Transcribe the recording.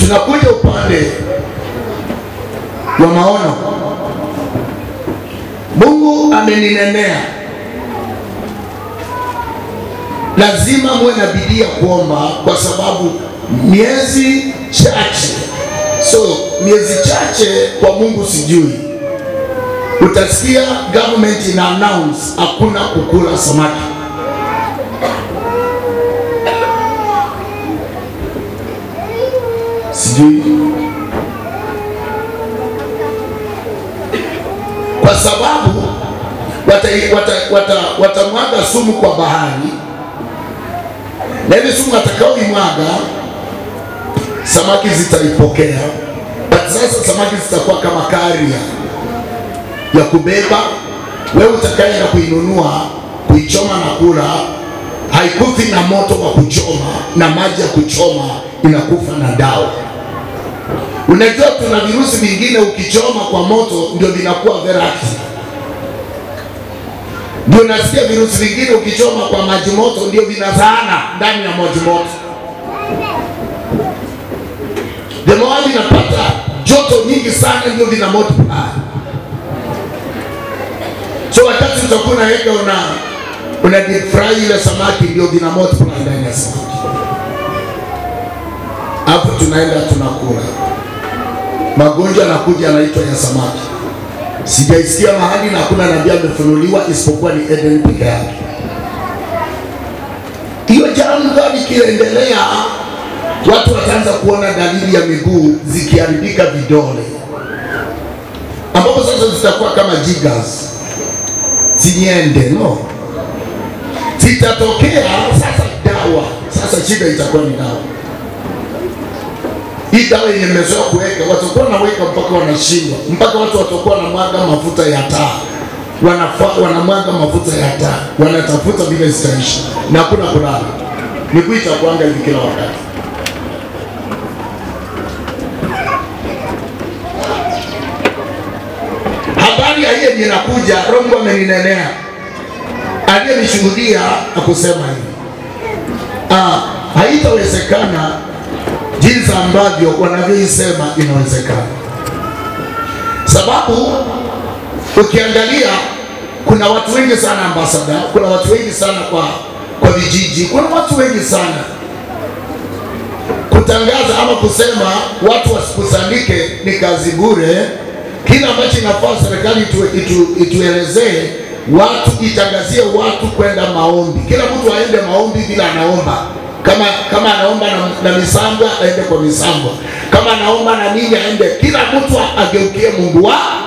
Tunakuja upande wa maono. Mungu ameninenea, lazima muwe na bidii ya kuomba, kwa sababu miezi chache, so miezi chache kwa Mungu sijui, utasikia government ina announce hakuna kukula samaki. Sijui kwa sababu watamwaga wata, wata, watamwaga sumu kwa bahari, na ile sumu watakaoimwaga samaki zitaipokea, but sasa samaki zitakuwa kama karia ya kubeba wewe utakaenda kuinunua kuichoma na kula, haikufi na moto wa kuchoma na maji ya kuchoma, inakufa na dawa. Unajua tuna virusi vingine ukichoma kwa moto ndio vinakuwa very active. Ndio nasikia virusi vingine ukichoma kwa maji moto ndio vinazaana ndani ya maji moto. The more vinapata joto nyingi sana ndio vina multiply. So wakati utakuwa unaweka una una deep fry ile samaki ndio vina multiply ndani ya samaki. Hapo tunaenda tunakula magonjwa yanakuja yanaitwa ya samaki. Sijaisikia mahali na hakuna nabii amefunuliwa isipokuwa ni Eden peke yake. Hiyo jambo likiendelea, watu wataanza kuona dalili ya miguu zikiharibika vidole, ambapo sasa zitakuwa kama jiggers, zinyende no, zitatokea sasa. Dawa sasa, shida itakuwa ni dawa hii dawa yenye mmezoea kuweka, watakuwa wanaweka mpaka wanashindwa, mpaka watu watakuwa wanamwaga mafuta ya taa, wanafa wanamwaga mafuta ya taa, wanatafuta vile zitaisha na hakuna kulala. Miguu itakuanga hivi kila wakati. Habari ya hiyo inakuja, Roho Mungu ameninenea, aliyenishuhudia akusema hivi, ah, haitawezekana jinsi ambavyo wanavyoisema inawezekana, sababu ukiangalia kuna watu wengi sana ambasada, kuna watu wengi sana kwa kwa vijiji, kuna watu wengi sana kutangaza ama kusema watu wasikusanyike ni kazi bure. Kila ambacho inafaa serikali itu, itu, ituelezee watu, itangazie watu kwenda maombi, kila mtu aende maombi bila anaomba kama kama anaomba na, na misambwa aende kwa misambwa, kama anaomba na nini aende, kila mtu ageukie Mungu wa